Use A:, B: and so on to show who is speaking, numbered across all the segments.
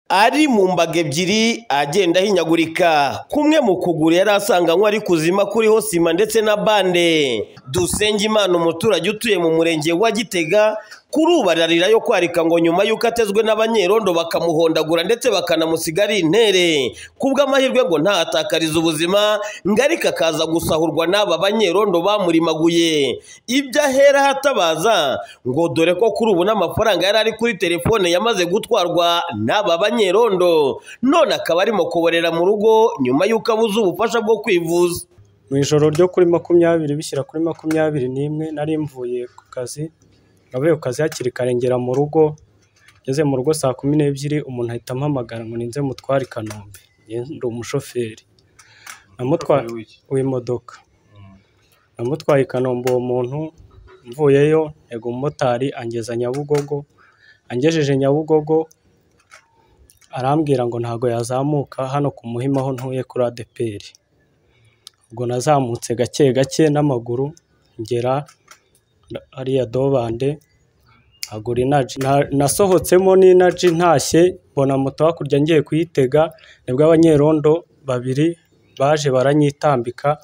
A: ari mu mbago ebyiri agenda ahinyagurika kumwe mu kuguru yari asanganywe ari kuzima kuriho sima ndetse na bande dusenge imana umuturage utuye mu murenge wa gitega kuri ubu ararira yo kwarika ngo nyuma y'uko atezwe n'abanyerondo bakamuhondagura ndetse bakanamusiga ari intere kubw'amahirwe ngo ntahatakarize ubuzima ngo ariko akaza gusahurwa n'aba banyerondo bamurimaguye ibyo ahera hatabaza ngo dore ko kuri ubu n'amafaranga yari ari kuri telefone yamaze gutwarwa n'aba banyerondo none akaba arimo kuborera mu rugo nyuma y'uko abuze ubufasha bwo kwivuza
B: mu ijoro ryo kuri makumyabiri bishyira kuri makumyabiri n'imwe nari mvuye ku kazi navuye ku kazi hakiri kare ngera mu rugo ngeze mu rugo saa kumi n'ebyiri umuntu ahita ampamagara ngo ninze mutware i kanombe ndi umushoferi namutwaye w'imodoka namutwaye i kanombe uwo muntu mvuyeyo ntego umumotari angeza nyabugogo angejeje nyabugogo arambwira ngo ntabwo yazamuka hano ku muhima aho ntuye kuri adeperi ubwo nazamutse gake gake n'amaguru ngera hariya dobande agura inaji nasohotsemo n'inaji ntashye mbona moto hakurya ngiye kuyitega nibwo abanyerondo babiri baje baranyitambika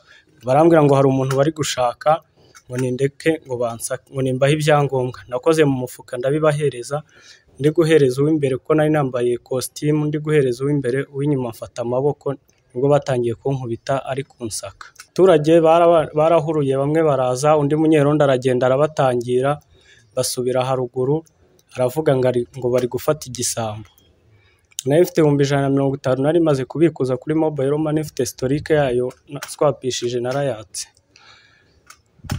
B: barambwira ngo hari umuntu bari gushaka ngo nindeke ngo bansake ngo nimbahe ibyangombwa nakoze mu mufuka ndabibahereza ndi guhereza uw'imbere kuko nari nambaye kositimu ndi guhereza uw'imbere uw'inyuma mfata amaboko nibwo batangiye kunkubita ari kunsaka abaturage baraba- barahuruye bamwe baraza undi munyerondo aragenda arabatangira basubira haruguru aravuga ngo ari- ngo bari gufata igisambo nari mfite ibihumbi ijana na mirongo itanu nari maze kubikuza kuri mobayiro mani mfite sitorike yayo na- swapishije narayatse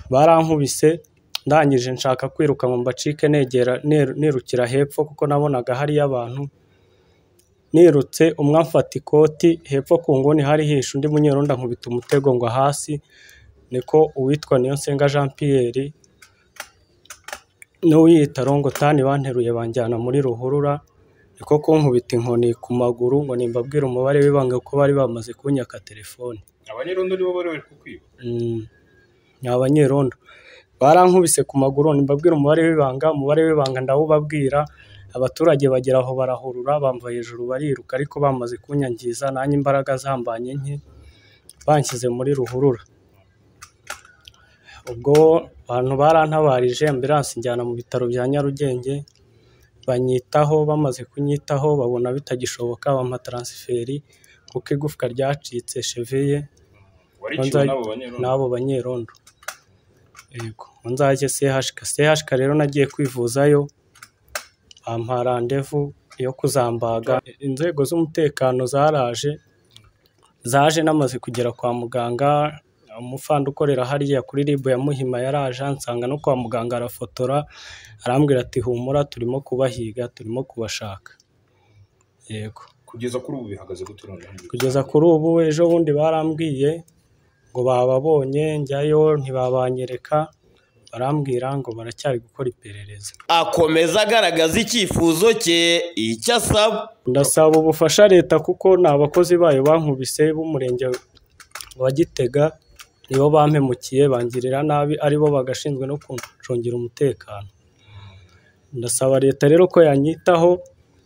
B: barankubise ndangije nshaka kwiruka ngo mbacike negera ner- nirukira hepfo kuko nabonaga hariyo abantu nirutse umwe amfata ikoti hepfo ku nguni hari hishe undi munyerondo ankubita umutego ngo hasi niko uwitwa Niyonsenga Jean Pierre n'uwiyita Rongotani banteruye banjyana muri ruhurura niko kunkubita inkoni ku maguru ngo nimbabwire umubare w'ibanga kuko bari bamaze kunyaka telefone
C: abanyerondo nibo bari bari kukwiba
B: Mm, ni abanyerondo barankubise ku maguru nimbabwira umubare w'ibanga umubare w'ibanga ndawubabwira abaturage bagera aho barahurura bamva hejuru bariruka ariko bamaze kunyangiza nanjye imbaraga zambanye nke banshyize muri ruhurura ubwo abantu barantabarije ambiransi njyana mu bitaro bya Nyarugenge banyitaho bamaze kunyitaho babona bitagishoboka bampa taransiferi kuko igufwa ryacitse cheville
C: wariciwe n'abo banyerondo
B: n'abo banyerondo yego ngo nzajye sehashika sehashika rero nagiye kwivuzayo bampa randevu yo kuzambaga inzego z'umutekano zaraje zaje namaze kugera kwa muganga umufanda ukorera hariya kuri rib ya muhima yaraje ansanga no kwa muganga arafotora arambwira ati humura turimo kubahiga turimo kubashaka yego
C: kugeza kuri ubu bihagaze gute noneho
B: kugeza kuri ubu ejo bundi barambwiye ngo bababonye njyayo ntibabanyereka barambwira ngo baracyari gukora iperereza
A: akomeza agaragaza icyifuzo cye icyo asaba
B: ndasaba ubufasha leta kuko ni abakozi bayo bankubise b'umurenge wa gitega nibo bampemukiye bangirira nabi aribo bagashinzwe no kuncungira umutekano ndasaba leta rero ko yanyitaho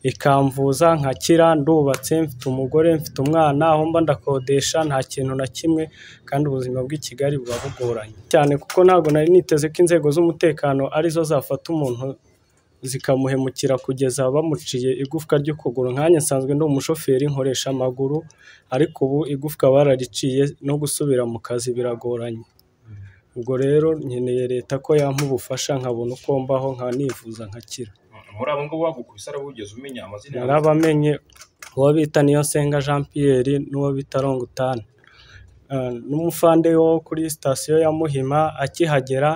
B: ikamvuza nkakira ndubatse mfite umugore mfite umwana aho mba ndakodesha nta kintu na kimwe kandi ubuzima bw'i Kigali buba bugoranye cyane kuko ntabwo nari niteze ko inzego z'umutekano arizo zafata umuntu zikamuhemukira kugeza bamuciye igufwa ry'ukuguru nkanjye nsanzwe ndi umushoferi nkoresha amaguru ariko ubu igufwa barariciye no gusubira mu kazi biragoranye ubwo rero nkeneye leta ko yampa ubufasha nkabona uko mbaho nkanivuza nkakira
C: muri abo ngabo bagukubise araba wigeze umenya amazina yabo?
B: narabamenye uwo bita Niyonsenga Jean Pierre n'uwo bita Rongutani Eh, n'umufande wo kuri sitasiyo ya Muhima akihagera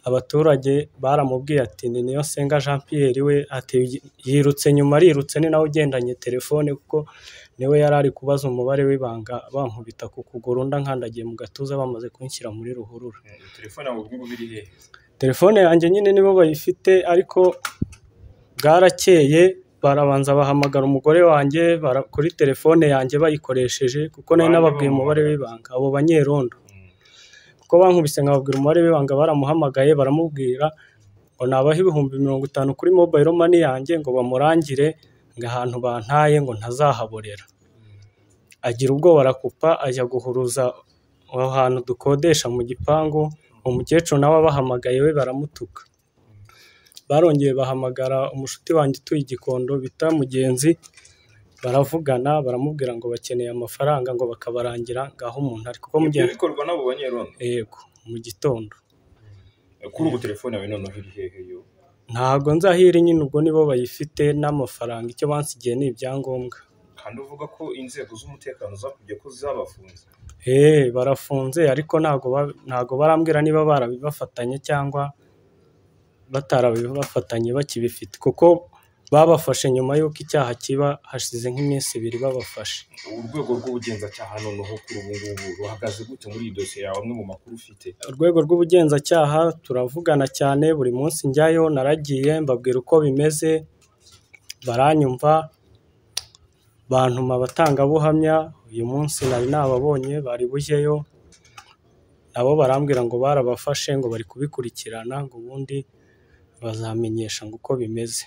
B: abaturage baramubwiye ati ni Niyonsenga Jean Pierre we ati yirutse nyuma arirutse ni nawe ugendanye telefone kuko niwe yari ari kubaza umubare w'ibanga bankubita ku kuguru nda nkandagiye mu gatuza bamaze kunshyira muri ruhurura
C: Eh, telefone yawe ubwo ngubu iri hehe
B: telefone yanjye nyine nibo bayifite ariko bwarakeye barabanza bahamagara umugore wanjye bara- kuri telefone yanjye bayikoresheje kuko nari
C: Bande
B: nababwiye umubare
C: bamuhamagara.
B: w'ibanga abo banyerondo
C: Mm.
B: kuko bankubise nkababwira umubare w'ibanga baramuhamagaye baramubwira ngo nabaha ibihumbi mirongo itanu kuri mobayiro mani yanjye ngo bamurangire ngo ahantu bantaye ngo ntazahaborera agira ubwoba arakupa ajya guhuruza aho hantu dukodesha mu gipangu umukecuru nawe abahamagaye we baramutuka barongeye bahamagara umushuti wanjye utuye igikondo bita mugenzi baravugana baramubwira ngo bakeneye amafaranga ngo bakabarangira ngaho umuntu ari kuko
C: ibyo
B: mugenzi
C: bikorwa n'abo banyerondo
B: yego mu gitondo
C: kuri ubu telefone yawe noneho iri hehe yo
B: ntago nzahiri nyine ubwo nibo bayifite n'amafaranga icyo bansigiye ni ibyangombwa
C: kandi uvuga ko inzego z'umutekano zakubye ko zabafunze
B: Eee barafunze ariko ntago ba- ntago barambwira niba barabibafatanye cyangwa batarabibafatanye bakibifite kuko babafashe nyuma y'uko icyaha kiba hashize nk'iminsi ibiri babafashe
C: urwego rw'ubugenzacyaha noneho kuri ubu ngubu ruhagaze gute muri iyi dosiye yawe amwe mu makuru ufite
B: urwego rw'ubugenzacyaha turavugana cyane buri munsi njyayo naragiye mbabwira uko bimeze baranyumva bantuma abatangabuhamya uyu munsi nari nababonye bari bujyeyo nabo barambwira ngo barabafashe ngo bari kubikurikirana ngo ubundi bazamenyesha ngo uko bimeze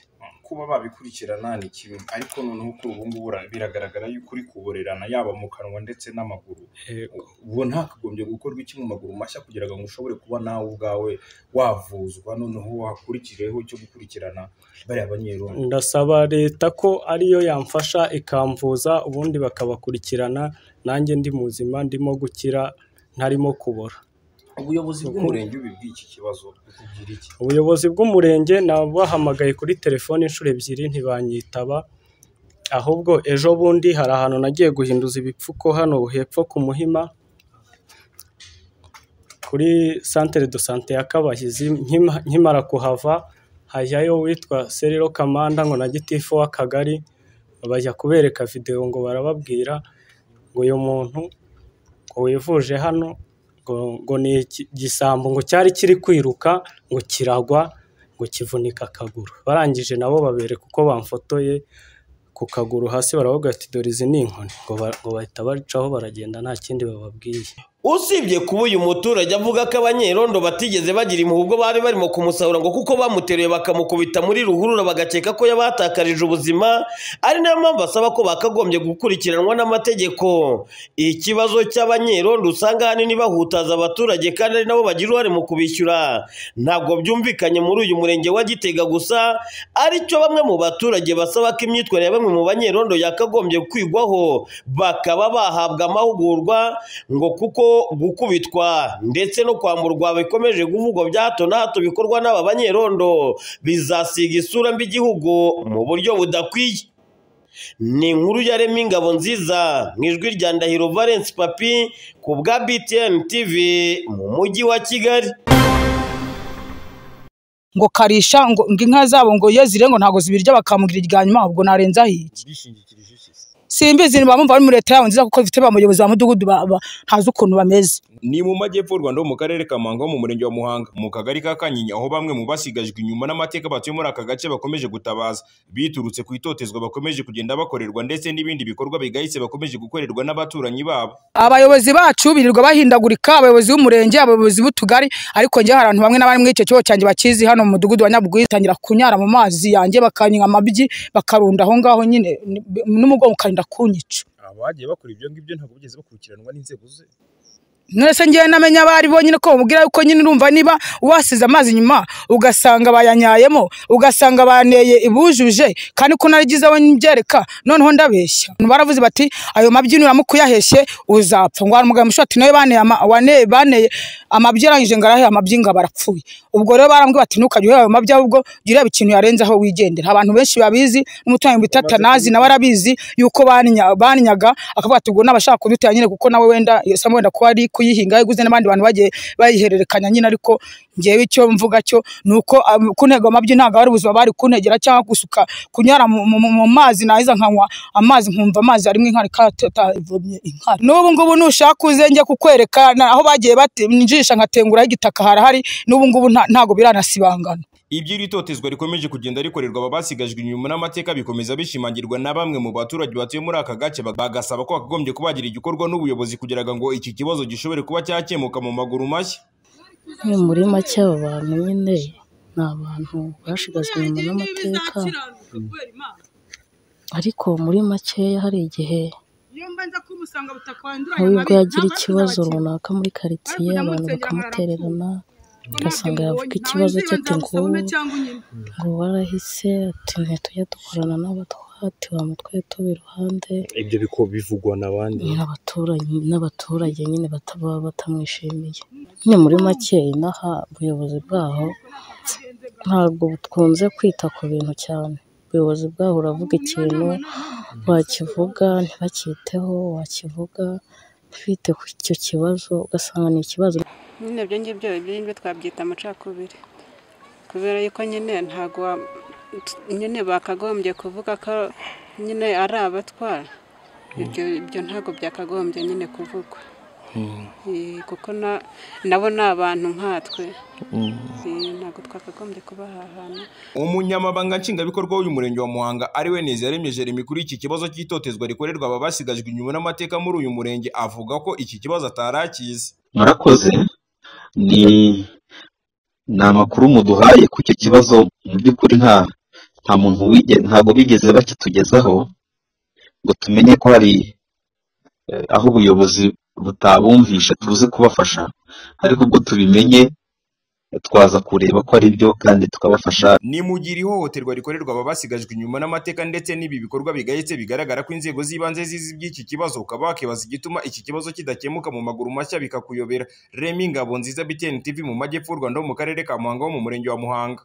C: kuba babikurikirana ni kimwe ariko noneho kuri ubu ngubu ura- biragaragara yuko uri kuborerana yaba mu kanwa ndetse n'amaguru
B: Yego.
C: ubu ntakagombye gukorwa iki mu maguru mashya kugira ngo ushobore kuba nawe ubwawe wavuzwa noneho wakurikireho cyo gukurikirana bariya banyerondo
B: ndasaba leta ko ariyo yamfasha ikamvuza ubundi bakabakurikirana nanjye ndi muzima ndimo gukira ntarimo kubora
C: ubuyobozi bw'umurenge bubibwiye iki kibazo bukubwira iki
B: ubuyobozi bw'umurenge nabahamagaye kuri telefone inshuro ebyiri ntibanyitaba ahubwo ejo bundi hari ahantu nagiye guhinduza ibipfuko hano hepfo ku muhima kuri santere do sante ya kabahizi nkima- nkimara kuhava hajyayo uwitwa seriro kamanda ngo na gitifu w'akagari bajya kubereka videwo ngo barababwira ngo uyu muntu ngo wivuje hano ngo, ngo ni iki- igisambo ngo cyari kiri kwiruka ngo kiragwa ngo kivunika akaguru barangije nabo babereka uko bamfotoye ku kaguru hasi baravuga ati dore izi ni inkoni ngo, ba- ngo bahita bacaho baragenda nta kindi bababwiye
A: usibye kuba uyu muturage avuga ko abanyerondo batigeze bagira impuhwe ubwo bari barimo kumusahura ngo kuko bamuteruye bakamukubita muri ruhurura bagakeka ko yabahatakarije ubuzima ari nayo mpamvu asaba ko bakagombye gukurikiranwa n'amategeko ikibazo cy'abanyerondo usanga ahanini bahutaza abaturage kandi ari nabo bagira uruhare mu kubishyura ntabwo byumvikanye muri uyu murenge wa gitega gusa aricyo bamwe mu baturage basaba ko imyitwarire ya bamwe mu banyerondo yakagombye kwigwaho bakaba bahabwa amahugurwa ngo kuko gukubitwa ndetse no kwamburwa bikomeje kuvugwa bya hato na hato bikorwa n'aba banyerondo bizasiga isura mbi igihugu mu buryo budakwiye ni inkuru yarema ingabo nziza mu ijwi rya ndahiro valence papi ku bwa btn tv mu mujyi wa kigali
D: ngo karisha ngo ngo inka zabo ngo iyo zire ngo ntabwo zibirya bakamubwira irya nyuma ahubwo narenzaho iki
E: bishingikirije iki se
D: simbizi bamumva bari muri leta yabo nziza kuko bifite ba muyobozi ba mudugudu ba- ba- ntazi ukuntu bameze
E: ni mu majyepfo y'u rwanda ho mu karere ka muhanga ho mu murenge wa muhanga mu kagari ka kanyinya aho bamwe mu basigajwe inyuma n'amateka batuye muri aka gace bakomeje gutabaza biturutse ku itotezwa bakomeje kugenda bakorerwa ndetse n'ibindi bikorwa bigayitse bakomeje gukorerwa n'abaturanyi babo
D: abayobozi bacu birirwa bahindagurika abayobozi b'umurenge abayobozi b'utugari ariko njye hari abantu bamwe na bamwe muri icyo kibazo cyanjye bakizi hano mu mudugudu wa nyabugwi tangira kunyara mu mazi yanjye bakanywa amabyi bakarunda aho ngaho nyine ni- n'umugongo ukarinda kunyica
E: abagiye bakora ibyo ngibyo ntabwo bigeze bakurikiranwa n'inzego ze
D: nonese ngewe namenya abo ari bo nyine ko bamubwira yuko nyine urumva niba wasize amazi inyuma ugasanga bayanyayemo ugasanga baneye ibujuje kandi ko narigize aho mbyereka noneho ndabeshya Abantu baravuze bati ayo mabyino uramutse uyaheshye uzapfa ngo hari umugabo mushya ati nawe baneye ama- waneye- baneye amabyi arangije ngo arahe amabyi ngo aba arapfuye ubwo rero barambwira bati ntukajye ureba ayo mabyi ahubwo jya ureba ikintu yarenzaho wigendera abantu benshi babizi n'umutungo bita tanazi nawe arabizi yuko baninya- baninyaga akavuga ati ubwo n'abashaka kudutera nyine kuko nawe wenda iyo sama wenda kuba ari kuyihinga yayiguze n'abandi bantu bagiye bayihererekanya nyine ariko ngewe icyo mvuga cyo ni uko um, kuntega amabyi ntabwo ari ubuzima bari kuntegera cyangwa gusuka kunyara mu, mu, mu- mu mazi nahiza nkanywa amazi nkumva amazi arimo inkari katavumye inkari n'ubu ngubu nushaka uze njye kukwereka na- aho bagiye batinjisha nkatengura igitaka harahari n'ubu ngubu nta- ntabwo biranasibangana
E: ibyo iri totezwa rikomeje kugenda rikorerwa aba basigajwe inyuma n'amateka bikomeza bishimangirwa na bamwe mu baturage batuye muri aka gace bagasaba ko hakagombye kubagira igikorwa n'ubuyobozi kugira ngo iki kibazo gishobore kuba cyakemuka mu maguru mashya
F: ni muri make aba bantu nyine ni abantu bashigajwe inyuma n'amateka ariko muri makeya hari igihe
D: nk'ubwo
F: nk'ubwo yagira ikibazo runaka muri karitsiye abantu bakamutererana ugasanga yavuga ikibazo cye ati ngo ngo warahise ati ntitujya dukorana n'abatwati bamutwe tuba iruhande
G: ibyo biko bivugwa na bande
F: n'abaturanyi n'abaturage nyine bataba batamwishimiye nyine muri make inaha ubuyobozi bwaho ntabwo bukunze kwita ku bintu cyane ubuyobozi bwaho uravuga ikintu wakivuga ntibacyiteho wakivuga ntibite ku icyo kibazo ugasanga ni ikibazo
H: nyine ibyo ngibyo ibyo ngibyo twabyita amacakubiri kubera yuko nyine ntabwo wa- nyine bakagombye kuvuga ko nyine ari abatwara ibyo ibyo ntabwo byakagombye nyine kuvugwa Eh, kuko na- nabo ni abantu nkatwe Eh, ntabwo twakagombye kubahahana
E: umunyamabanga nshingwabikorwa w'uyu murenge wa muhanga ari we neza yaremye jeremy kuri iki kibazo cy'itotezwa rikorerwa aba basigajwe inyuma n'amateka muri uyu murenge avuga ko iki kibazo atarakizi
I: murakoze ni ni amakuru muduhaye ku icyo kibazo mu by'ukuri nta nta muntu wige- ntabwo bigeze bakitugezaho ngo tumenye ko hari eh, aho ubuyobozi butabumvisha tuze kubafasha ariko ubwo tubimenye eh, twaza kureba ko ari byo kandi tukabafasha
E: ni mu gihe iri hohoterwa rikorerwa aba basigajwe inyuma n'amateka ndetse n'ibi bikorwa bigayitse bigaragara ko inzego z'ibanze zizi iby'iki kibazo ukaba wakibaza igituma iki kibazo kidakemuka mu maguru mashya bikakuyobera remi ngabo nziza btn tv mu majyepfo y'u rwanda ho mu karere ka muhanga ho mu murenge wa muhanga